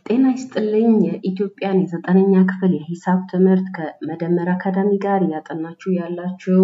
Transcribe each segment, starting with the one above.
ጤና ይስጥልኝ የኢትዮጵያን የዘጠነኛ ክፍል የሂሳብ ትምህርት ከመደመር አካዳሚ ጋር እያጠናችሁ ያላችሁ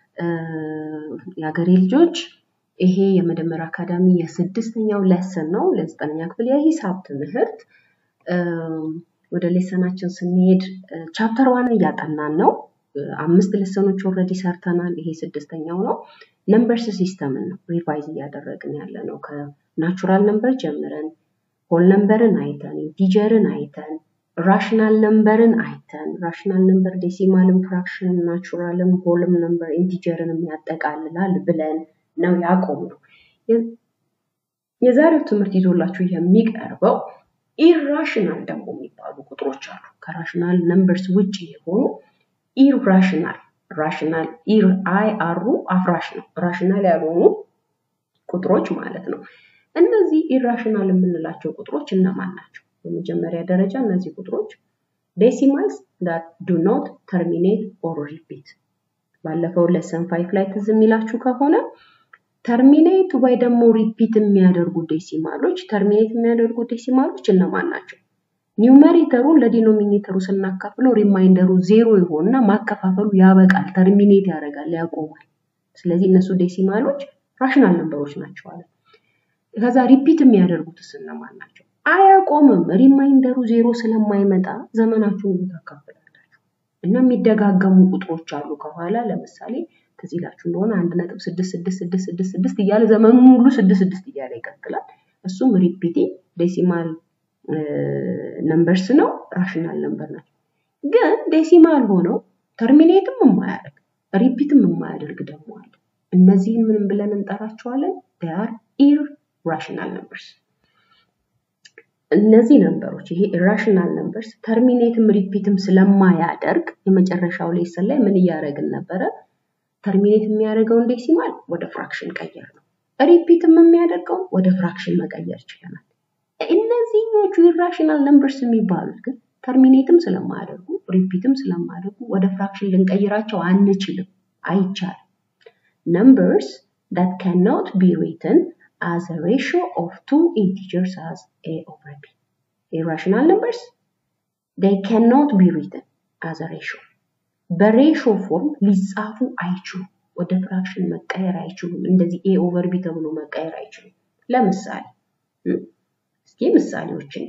የሀገሬ ልጆች ይሄ የመደመር አካዳሚ የስድስተኛው ለሰን ነው ለዘጠነኛ ክፍል የሂሳብ ትምህርት ወደ ሌሰናችን ስንሄድ ቻፕተር ዋን እያጠናን ነው አምስት ሌሰኖች ኦልሬዲ ሰርተናል ይሄ ስድስተኛው ነው ነምበርስ ሲስተምን ነው ሪቫይዝ እያደረግን ያለ ነው ከናቹራል ነምበር ጀምረን ሆል ነምበርን አይተን ኢንቲጀርን አይተን ራሽናል ነምበርን አይተን ራሽናል ነምበር ዴሲማልም ፍራክሽን ናቹራልም ሆልም ነምበር ኢንቲጀርንም ያጠቃልላል ብለን ነው ያቆም ነው የዛሬው ትምህርት ይዞላችሁ የሚቀርበው ኢራሽናል ደግሞ የሚባሉ ቁጥሮች አሉ ከራሽናል ነምበርስ ውጭ የሆኑ ኢራሽናል ራሽናል ኢር አይ አሩ አፍራሽ ነው ራሽናል ያልሆኑ ቁጥሮች ማለት ነው እነዚህ ኢራሽናል የምንላቸው ቁጥሮች እነማን ናቸው በመጀመሪያ ደረጃ እነዚህ ቁጥሮች ዴሲማልስ ዳት ዱ ኖት ተርሚኔት ኦር ሪፒት ባለፈው ለሰን ፋይፍ ላይ ትዝ የሚላችሁ ከሆነ ተርሚኔት ወይ ደግሞ ሪፒት የሚያደርጉ ዴሲማሎች ተርሚኔት የሚያደርጉ ዴሲማሎች እነማን ናቸው ኒውመሬተሩን ለዲኖሚኔተሩ ስናካፍለው ሪማይንደሩ ዜሮ ይሆንና ማከፋፈሉ ያበቃል ተርሚኔት ያደርጋል ያቆማል ስለዚህ እነሱ ዴሲማሎች ራሽናል ነምበሮች ናቸው አለ ከዛ ሪፒት የሚያደርጉትስ እነማን ናቸው አያቆምም ሪማይንደሩ ዜሮ ስለማይመጣ ዘመናችሁን ታካፍላላችሁ እና የሚደጋገሙ ቁጥሮች አሉ ከኋላ ለምሳሌ ትዝ ይላችሁ እንደሆነ አንድ ነጥብ ስድስት ስድስት ስድስት ስድስት ስድስት እያለ ዘመኑ ሙሉ ስድስት ስድስት እያለ ይቀጥላል እሱም ሪፒቲ ዴሲማል ነምበርስ ነው ራሽናል ነምበር ናቸው ግን ዴሲማል ሆነው ተርሚኔትም የማያደርግ ሪፒትም የማያደርግ ደግሞ አለ እነዚህን ምንም ብለን እንጠራቸዋለን ር ኢር ራሽናል ነምበርስ እነዚህ ነምበሮች ይሄ ኢራሽናል ነምበርስ ተርሚኔትም ሪፒትም ስለማያደርግ የመጨረሻው ሌሰን ላይ ምን እያደረግን ነበረ ተርሚኔት የሚያደርገውን ዴሲማል ወደ ፍራክሽን ቀየር ነው ሪፒትም የሚያደርገውን ወደ ፍራክሽን መቀየር ችለናል እነዚህኞቹ ኢራሽናል ነምበርስ የሚባሉት ግን ተርሚኔትም ስለማያደርጉ ሪፒትም ስለማያደርጉ ወደ ፍራክሽን ልንቀይራቸው አንችልም አይቻልም numbers that cannot be written as a ratio of two integers as a over b. Irrational numbers, they cannot be written as a ratio. በሬሾ ፎርም ሊጻፉ አይችሉም። ወደ ፍራክሽን መቀየር አይችሉም። እንደዚህ ኤ ኦቨር ቢ ተብሎ መቀየር አይችሉም። ለምሳሌ እስኪ ምሳሌዎችን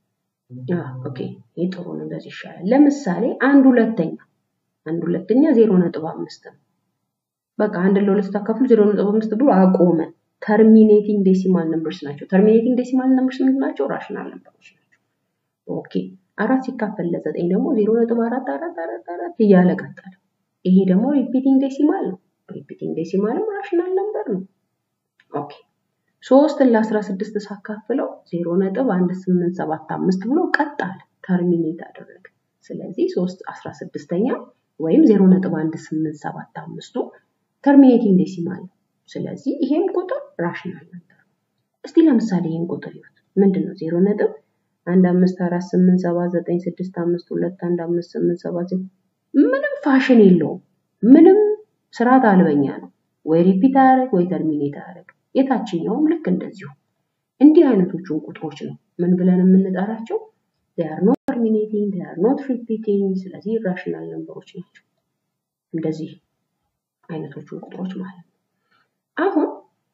ኦኬ፣ ይህ ጥሩ ነው፣ እንደዚህ ይሻላል። ለምሳሌ አንድ ሁለተኛ አንድ ሁለተኛ ዜሮ ነጥብ አምስት ነው። በቃ አንድ ለሁለት ስታካፍሉ ዜሮ ነጥብ አምስት ብሎ አቆመ። ተርሚኔቲንግ ዴሲማል ነምበርስ ናቸው። ተርሚኔቲንግ ዴሲማል ነምበርስ ምንድን ናቸው? ራሽናል ነምበሮች ናቸው። ኦኬ አራት ሲካፈል ለዘጠኝ ደግሞ ዜሮ ነጥብ አራት አራት አራት አራት እያለ ቀጠለ። ይሄ ደግሞ ሪፒቲንግ ዴሲማል ነው። ሪፒቲንግ ዴሲማልም ራሽናል ነምበር ነው። ኦኬ ሶስትን ለአስራ ስድስት ሳካፍለው ዜሮ ነጥብ አንድ ስምንት ሰባት አምስት ብሎ ቀጥ አለ። ተርሚኔት አደረገ። ስለዚህ ሶስት አስራ ስድስተኛ ወይም ዜሮ ነጥብ አንድ ስምንት ሰባት አምስቱ ተርሚኔቲንግ ዴሲማል ነው። ስለዚህ ይሄም ቁጥር ራሽናል ነበር። እስቲ ለምሳሌ ይህን ቁጥር ይሁት ምንድን ነው? ዜሮ ነጥብ አንድ አምስት አራት ስምንት ሰባት ዘጠኝ ስድስት አምስት ሁለት አንድ አምስት ስምንት ሰባት ምንም ፋሽን የለውም። ምንም ስርዓት አልበኛ ነው። ወይ ሪፒት አያደርግ ወይ ተርሚኔት አያደርግ። የታችኛውም ልክ እንደዚሁ። እንዲህ አይነቶቹን ቁጥሮች ነው ምን ብለን የምንጠራቸው? ር ኖት ተርሚኔቲንግ ር ኖት ሪፒቲንግ። ስለዚህ ኢራሽናል ነምበሮች ናቸው። እንደዚህ አይነቶቹን ቁጥሮች ማለት ነው። አሁን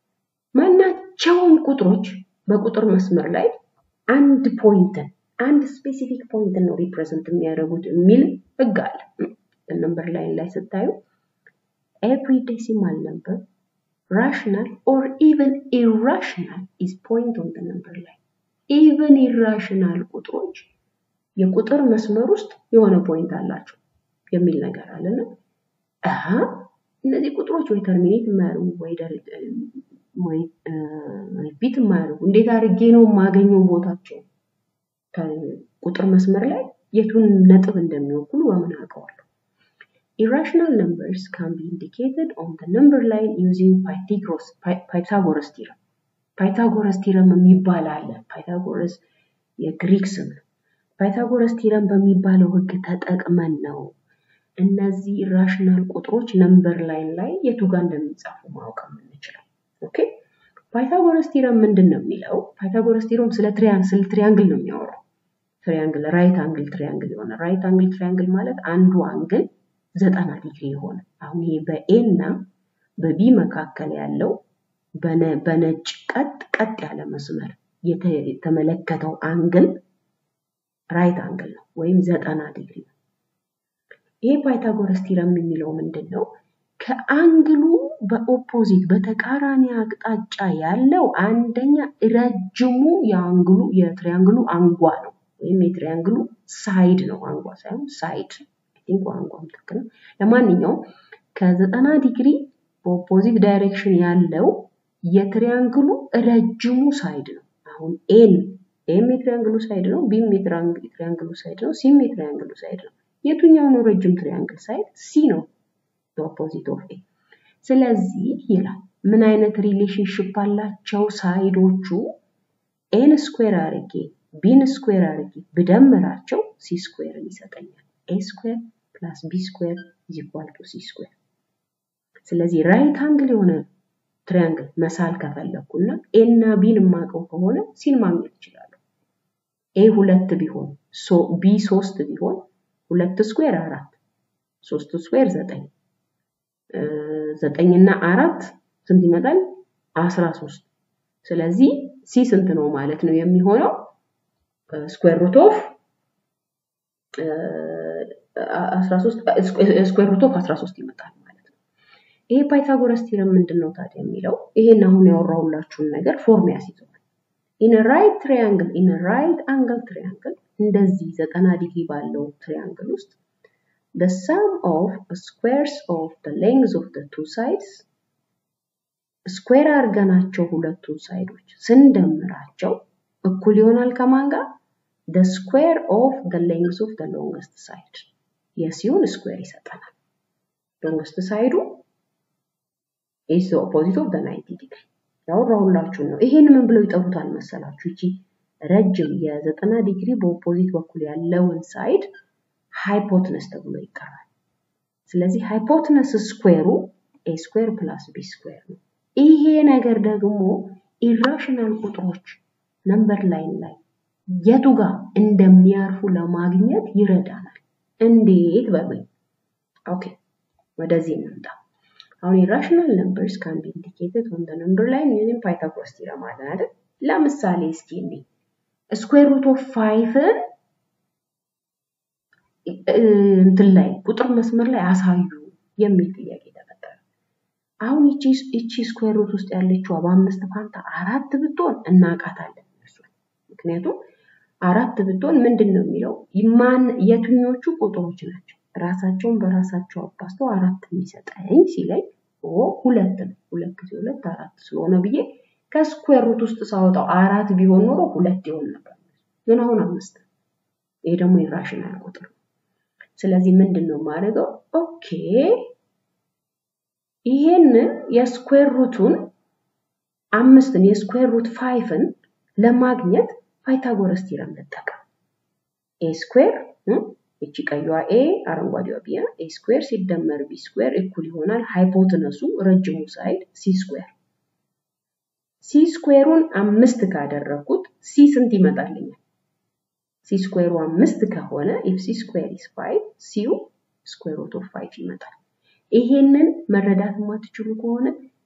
ማናቸውም ቁጥሮች በቁጥር መስመር ላይ አንድ ፖይንትን አንድ ስፔሲፊክ ፖይንትን ነው ሪፕሬዘንት የሚያደርጉት የሚል ህግ አለ። ነምበር ላይን ላይ ስታዩ ኤቭሪ ዴሲማል ነምበር ራሽናል ኦር ኢቨን ኢራሽናል ኢዝ ፖይንት ኦን ነምበር ላይ ኢቨን ኢራሽናል ቁጥሮች የቁጥር መስመር ውስጥ የሆነ ፖይንት አላቸው የሚል ነገር አለና እነዚህ ቁጥሮች ወይ ተርሚኔት የማያደርጉ ወይ ሪፒት የማያደርጉ እንዴት አድርጌ ነው የማገኘው ቦታቸው ቁጥር መስመር ላይ የቱን ነጥብ እንደሚወክሉ በምን አውቀዋለሁ? ኢራሽናል ነምበርስ ካን ቢ ኢንዲኬትድ ኦን ዘ ነምበር ላይን ዩዚንግ ፓይታጎረስ ቲረም። ፓይታጎረስ ቲረም የሚባል አለ። ፓይታጎረስ የግሪክ ስም ነው። ፓይታጎረስ ቲረም በሚባለው ህግ ተጠቅመን ነው እነዚህ ኢራሽናል ቁጥሮች ነምበር ላይን ላይ የቱ ጋር እንደሚጻፉ ማወቅ የምንችለው። ኦኬ ፓይታጎረስ ቲረም ምንድን ነው የሚለው? ፓይታጎረስ ቲረም ስለ ትሪያን ስለ ትሪያንግል ነው የሚያወራው። ትሪያንግል ራይት አንግል ትሪያንግል የሆነ ራይት አንግል ትሪያንግል ማለት አንዱ አንግል ዘጠና ዲግሪ የሆነ አሁን ይሄ በኤ እና በቢ መካከል ያለው በነጭ ቀጥ ቀጥ ያለ መስመር የተመለከተው አንግል ራይት አንግል ነው ወይም ዘጠና ዲግሪ ነው። ይሄ ፓይታጎረስ ቲረም የሚለው ምንድን ነው? ከአንግሉ በኦፖዚት በተቃራኒ አቅጣጫ ያለው አንደኛ ረጅሙ የአንግሉ የትሪያንግሉ አንጓ ነው ወይም የትሪያንግሉ ሳይድ ነው። አንጓ ሳይሆን ሳይድ ቲንክ አንጓም ትክክል ነው። ለማንኛውም ከዘጠና ዲግሪ በኦፖዚት ዳይሬክሽን ያለው የትሪያንግሉ ረጅሙ ሳይድ ነው። አሁን ኤን ኤም የትሪያንግሉ ሳይድ ነው፣ ቢም የትሪያንግሉ ሳይድ ነው፣ ሲም የትሪያንግሉ ሳይድ ነው። የቱኛው ነው ረጅም ትሪያንግል ሳይድ? ሲ ነው ኦፖዚት ኦፍ ኤ። ስለዚህ ይላል ምን አይነት ሪሌሽንሽፕ አላቸው ሳይዶቹ? ኤን ስኩዌር አርጌ ቢን ስኩዌር አርጌ ብደምራቸው ሲ ስኩዌርን ይሰጠኛል። ኤ ስኩዌር ፕላስ ቢ ስኩዌር ኢዝ ኢኳል ቱ ሲ ስኩዌር። ስለዚህ ራይት አንግል የሆነ ትሪያንግል መሳል ከፈለኩ እና ኤ እና ቢን የማውቀው ከሆነ ሲን ማግኘት እችላለሁ። ኤ ሁለት ቢሆን ቢ ሶስት ቢሆን ሁለት ስኩዌር አራት ሶስት ስኩዌር ዘጠኝ ዘጠኝ እና አራት ስንት ይመጣል? አስራ ሶስት ስለዚህ ሲ ስንት ነው ማለት ነው የሚሆነው ስኩዌር ሩት ኦፍ ስኩዌር ሩት ኦፍ 13 ይመጣል ማለት ነው። ይሄ ፓይታጎረስ ቲረም ምንድን ነው ታዲያ የሚለው ይሄን አሁን ያወራሁላችሁን ነገር ፎርም ያስይዘዋል። ኢን ራይት ትሪያንግል ኢን ራይት አንግል ትሪያንግል እንደዚህ ዘጠና ዲግሪ ባለው ትሪያንግል ውስጥ the sum of squares of the lengths of the two sides ስኩዌር አድርገናቸው ሁለቱን ሳይዶች ስንደምራቸው እኩል ይሆናል ከማን ጋር? the square of the lengths of the longest side የሲሆን ስኩዌር ይሰጠናል። ሎንግስት ሳይዱ is the opposite of the 90 degree ያወራሁላችሁን ነው። ይሄን ምን ብለው ይጠሩታል መሰላችሁ? እቺ ረጅም የዘጠና ዲግሪ በኦፖዚት በኩል ያለውን ሳይድ ሃይፖትነስ ተብሎ ይጠራል። ስለዚህ ሃይፖትነስ ስኩዌሩ ኤ ስኩዌር ፕላስ ቢ ስኩዌር ነው። ይሄ ነገር ደግሞ ኢራሽናል ቁጥሮች ነምበር ላይን ላይ የቱ ጋር እንደሚያርፉ ለማግኘት ይረዳናል። እንዴት በሉኝ። ኦኬ ወደዚህ እንምጣ። አሁን ኢራሽናል ነምበርስ ካን ቢ ኢንዲኬትድ ኦን ዘ ነምበር ላይን ዩዚንግ ፓይታጎረስ ቲረም አለ አይደል? ለምሳሌ እስኪ እኔ ስኩዌር ሩት ኦፍ ፋይቭን እንትን ላይ ቁጥር መስመር ላይ አሳዩ የሚል ጥያቄ ተፈጠረ። አሁን ይቺ ስኩዌር ሩት ውስጥ ያለችው በአምስት ፋንታ አራት ብትሆን እናውቃታለን እነሱን። ምክንያቱም አራት ብትሆን ምንድን ነው የሚለው ማን የትኞቹ ቁጥሮች ናቸው ራሳቸውን በራሳቸው አባስተው አራት የሚሰጠኝ ሲለኝ ሁለት ነው። ሁለት ጊዜ ሁለት አራት ስለሆነ ብዬ ከስኩዌር ሩት ውስጥ ሳወጣው አራት ቢሆን ኖሮ ሁለት ይሆን ነበር። ግን አሁን አምስት ነው። ይሄ ደግሞ ኢራሽናል ቁጥር ነው። ስለዚህ ምንድን ነው የማደርገው? ኦኬ ይሄንን የስኩዌር ሩቱን አምስትን የስኩዌር ሩት ፋይፍን ለማግኘት ፓይታጎረስ ቲረም ልጠቀም። ኤ ስኩዌር እቺ ቀይዋ ኤ አረንጓዴዋ ቢ ኤ ስኩዌር ሲደመር ቢ ስኩዌር እኩል ይሆናል ሃይፖትነሱ ረጅሙ ሳይድ ሲ ስኩዌር። ሲ ስኩዌሩን አምስት ካደረግኩት ሲ ስንት ይመጣልኛል? ሲ ስኩዌሩ አምስት ከሆነ ኢፍ ሲ ስኩዌር ኢስ ፋይቭ ሲው ስኩዌር ሩት ኦፍ ፋይቭ ይመጣል። ይሄንን መረዳት የማትችሉ ከሆነ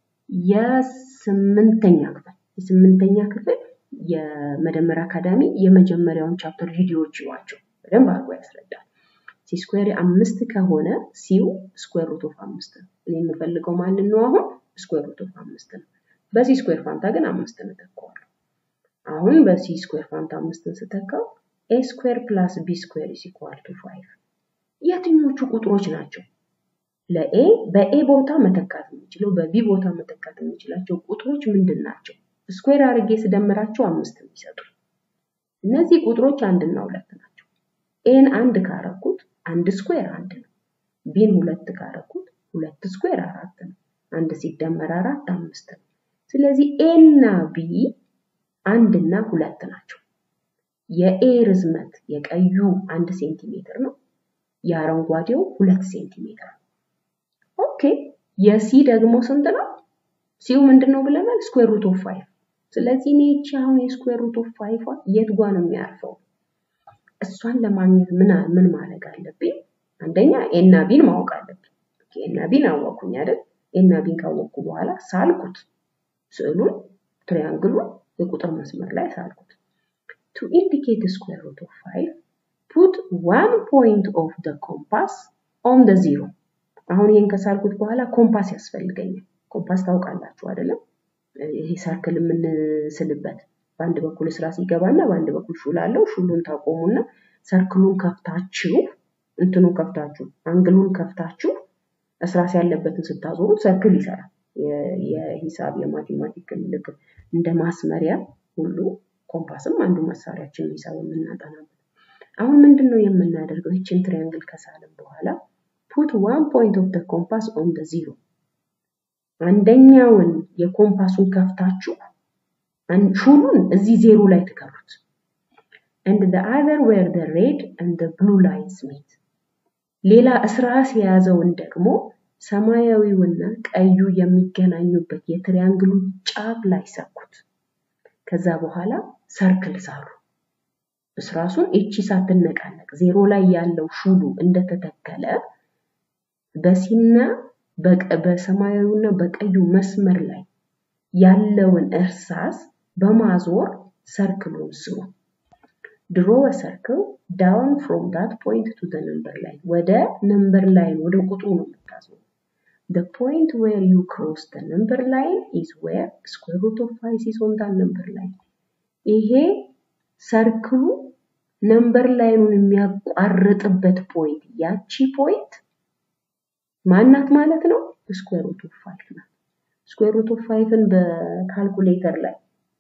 የስምንተኛ ክፍል የስምንተኛ ክፍል የመደመር አካዳሚ የመጀመሪያውን ቻፕተር ቪዲዮዎች ይዋቸው በደንብ አድርጎ ያስረዳል። ሲ ስኩዌር አምስት ከሆነ ሲው ስኩዌር ሩት ኦፍ አምስት ነው። እኔ የምፈልገው ማንን ነው? አሁን ስኩዌር ሩት ኦፍ አምስት ነው። በሲ ስኩዌር ፋንታ ግን አምስትን እተካዋለሁ። አሁን በሲ ስኩዌር ፋንታ አምስትን ስተካው ኤ ስኩዌር ፕላስ ቢ ስኩዌር ኢዝ ኢኳል ቱ ፋይቭ የትኞቹ ቁጥሮች ናቸው ለኤ በኤ ቦታ መተካት የምችለው በቢ ቦታ መተካት የምችላቸው ቁጥሮች ምንድን ናቸው? ስኩዌር አድርጌ ስደምራቸው አምስት የሚሰጡ እነዚህ ቁጥሮች አንድና ሁለት ናቸው። ኤን አንድ ካረኩት አንድ ስኩዌር አንድ ነው። ቢን ሁለት ካረኩት ሁለት ስኩዌር አራት ነው። አንድ ሲደመር አራት አምስት ነው። ስለዚህ ኤ እና ቢ አንድና ሁለት ናቸው። የኤ ርዝመት የቀዩ አንድ ሴንቲሜትር ነው። የአረንጓዴው ሁለት ሴንቲሜትር ነው። ኦኬ የሲ ደግሞ ስንት ነው? ሲው ምንድን ነው ብለናል? ስኩዌር ሩት ኦፍ ፋይቭ። ስለዚህ እኔ ይቺ አሁን የስኩዌር ሩት ኦፍ ፋይቭ የት ጓ ነው የሚያርፈው? እሷን ለማግኘት ምን ምን ማድረግ አለብኝ? አንደኛ ኤና ቢን ማወቅ አለብኝ። ኤና ቢን አወቅኩኝ አይደል? ኤና ቢን ካወቅኩ በኋላ ሳልኩት ስዕሉን ትሪያንግሉን የቁጥር መስመር ላይ ሳልኩት። ቱ ኢንዲኬት ስኩዌር ሩት ኦፍ ፋይቭ ፑት ዋን ፖይንት ኦፍ ደ ኮምፓስ ኦን ደ ዚሮ። አሁን ይህን ከሳልኩት በኋላ ኮምፓስ ያስፈልገኛል። ኮምፓስ ታውቃላችሁ አይደለም? ይሄ ሰርክል የምንስልበት በአንድ በኩል ስራ ሲገባና በአንድ በኩል ሹል አለው። ሹሉን ታቆሙና ሰርክሉን ከፍታችሁ እንትኑን ከፍታችሁ አንግሉን ከፍታችሁ እስራስ ያለበትን ስታዞሩት ሰርክል ይሰራል። የሂሳብ የማቴማቲክ ምልክት እንደ ማስመሪያ ሁሉ ኮምፓስም አንዱ መሳሪያችን ሂሳብ የምናጠናበት። አሁን ምንድን ነው የምናደርገው? ይችን ትሪያንግል ከሳልን በኋላ ፑት ዋን ፖይንት ኦፍ ደ ኮምፓስ ኦን ደ ዚሮ አንደኛውን የኮምፓሱን ከፍታችሁ ሹሉን እዚህ ዜሮ ላይ ትከሩት and the other where the red and the blue lines meet ሌላ እስራስ የያዘውን ደግሞ ሰማያዊውና ቀዩ የሚገናኙበት የትሪያንግሉ ጫፍ ላይ ሰኩት። ከዛ በኋላ ሰርክል ሳሉ እስራሱን እቺ ሳትነቃነቅ ዜሮ ላይ ያለው ሹሉ እንደተተከለ በሲና በሰማያዊውና በቀዩ መስመር ላይ ያለውን እርሳስ በማዞር ሰርክሉን ስሩ። ድሮ ሰርክል ዳውን ፍሮም ዳት ፖይንት ቱ ደ ነምበር ላይን ወደ ነምበር ላይን ወደ ቁጥሩ ነው የምታዞሩ። The point where you cross the number line is where square root of 5 is on that number line. ይሄ ሰርክሉ ነምበር ላይኑን የሚያቋርጥበት ፖይንት ያቺ ፖይንት ማናት ማለት ነው? ስኩዌር ሩት ኦፍ 5 ናት። ስኩዌር ሩት ኦፍ 5ን በካልኩሌተር ላይ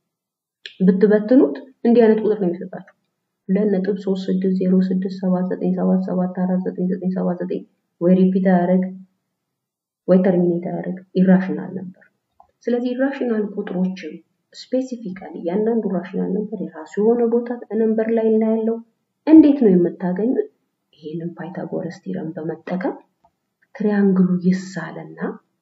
ብትበትኑት እንዲህ አይነት ቁጥር ነው የሚሰጣችሁ። ሁለት ነጥብ ሶስት ስድስት ዜሮ ስድስት ሰባት ዘጠኝ ሰባት ሰባት አራት ዘጠኝ ዘጠኝ ሰባት ዘጠኝ ወይ ሪፒት አያደርግ ወይ ተርሚኔት አያደርግ ኢራሽናል ነበር። ስለዚህ ኢራሽናል ቁጥሮችን ስፔሲፊካሊ እያንዳንዱ ራሽናል ነበር የራሱ የሆነ ቦታ ነምበር ላይ እናያለው። እንዴት ነው የምታገኙት? ይሄንን ፓይታጎረስ ቲረም በመጠቀም ትሪያንግሉ ይሳልና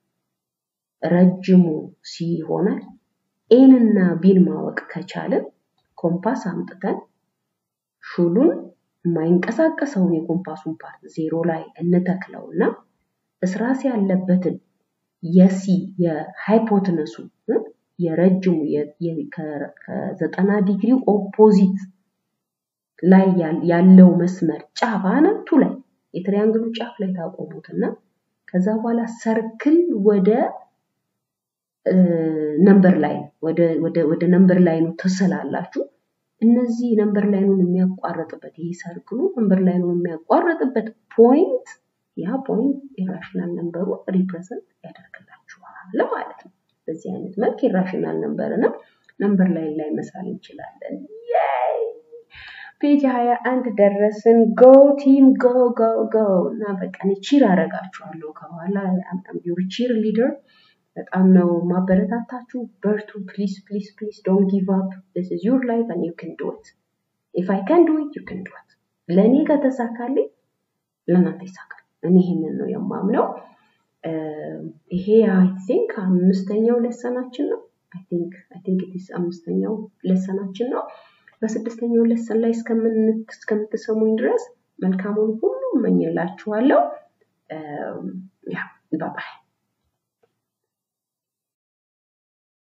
ረጅሙ ሲ ይሆናል። ኤን እና ቢን ማወቅ ከቻልን ኮምፓስ አምጥተን ሹሉን የማይንቀሳቀሰውን የኮምፓሱን ፓርት ዜሮ ላይ እንተክለውና እስራስ ያለበትን የሲ የሃይፖትነሱ የረጅሙ ከዘጠና ዲግሪ ኦፖዚት ላይ ያለው መስመር ጫፍ አናቱ ላይ የትሪያንግሉ ጫፍ ላይ ታቆሙትና ከዛ በኋላ ሰርክል ወደ ነምበር ላይን ወደ ነምበር ላይኑ ትስላላችሁ። እነዚህ ነምበር ላይኑን የሚያቋርጥበት ይህ ሰርክሉ ነምበር ላይኑን የሚያቋርጥበት ፖይንት ያ ፖይንት ኢራሽናል ነምበሩ ሪፕሬዘንት ያደርግላችኋል ማለት ነው። በዚህ አይነት መልክ ኢራሽናል ነምበር እና ነምበር ላይን ላይ መሳል እንችላለን። ፔጅ ሀያ አንድ ደረስን። ጎ ቲም ጎ ጎ ጎ እና በቃ ቺር አረጋችኋለሁ ከኋላ አምጣም ዩር ቺር ሊደር በጣም ነው ማበረታታችሁ። በርቱ ፕሊዝ ፕሊዝ ፕሊዝ ዶንት ጊቭ አፕ ዲስ ኢዝ ዩር ላይፍ ኤንድ ዩ ካን ዱ ኢት ኢፍ አይ ካን ዱ ኢት ዩ ካን ዱ ኢት። ለእኔ ከተሳካልኝ ለእናንተ ይሳካል። እኔ ይህንን ነው የማምነው። ይሄ አይ ቲንክ አምስተኛው ለሰናችን ነው። አይ ቲንክ አይ ቲንክ ኢትስ አምስተኛው ለሰናችን ነው። በስድስተኛው ለሰን ላይ እስከምትሰሙኝ ድረስ መልካሙን ሁሉ እመኝላችኋለሁ። ያ ባባይ